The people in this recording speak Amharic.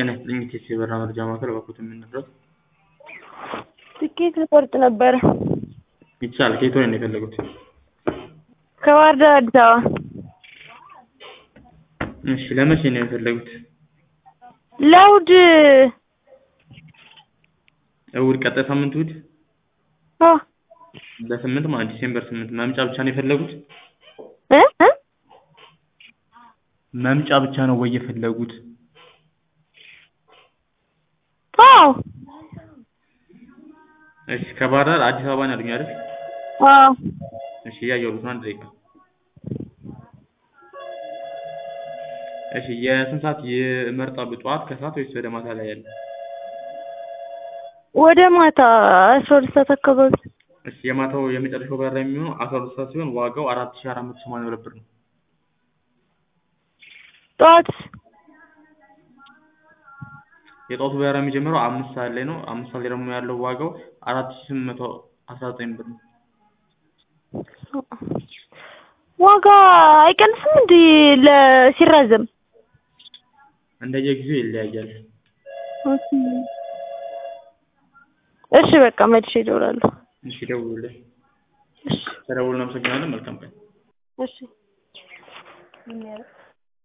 ጤና ይስጥልኝ የቴክሲ የበረራ መረጃ ማዕከል እባክዎትን ምን ልርዳዎት? ትኬት ልቆርጥ ነበረ። ይቻላል ከየት ወዴት ነው የፈለጉት? ከባህር ዳር አዲስ አበባ። እሺ ለመቼ ነው የፈለጉት? ለእሑድ እሑድ ቀጣይ ሳምንት እሑድ አዎ በስምንት ማለት ዲሴምበር ስምንት መምጫ ብቻ ነው የፈለጉት? እ እ መምጫ ብቻ ነው ወይ የፈለጉት? አዎ እሺ ከባህር ዳር አዲስ አበባ ነው ያሉኝ አይደል? አዎ እሺ እያየሁልዎት ነው አንድ ደቂቃ። እሺ የስንት ሰዓት ይመርጣሉ ጠዋት ከሰዓት ወይስ ወደ ማታ ላይ ያለ? ወደ ማታ አስራ ሁለት ሰዓት አካባቢ። እሺ የማታው የመጨረሻው በረራ የሚሆነው አስራ ሁለት ሰዓት ሲሆን ዋጋው አራት ሺህ አራት መቶ ሰማንያ ሁለት ብር ነው። ጠዋትስ? የጠዋቱ በረራ የሚጀምረው አምስት ሰዓት ላይ ነው። አምስት ሰዓት ላይ ደግሞ ያለው ዋጋው አራት ሺህ ስምንት መቶ አስራ ዘጠኝ ብር ነው። ዋጋ አይቀንስም እንዴ ለ ሲራዘም? እንደየጊዜው ይለያያል። ኦኬ እሺ በቃ መልሼ እደውላለሁ። እሺ ደውሉልን። እሺ ተደውሉ እናመሰግናለን። መልካም ቀን። እሺ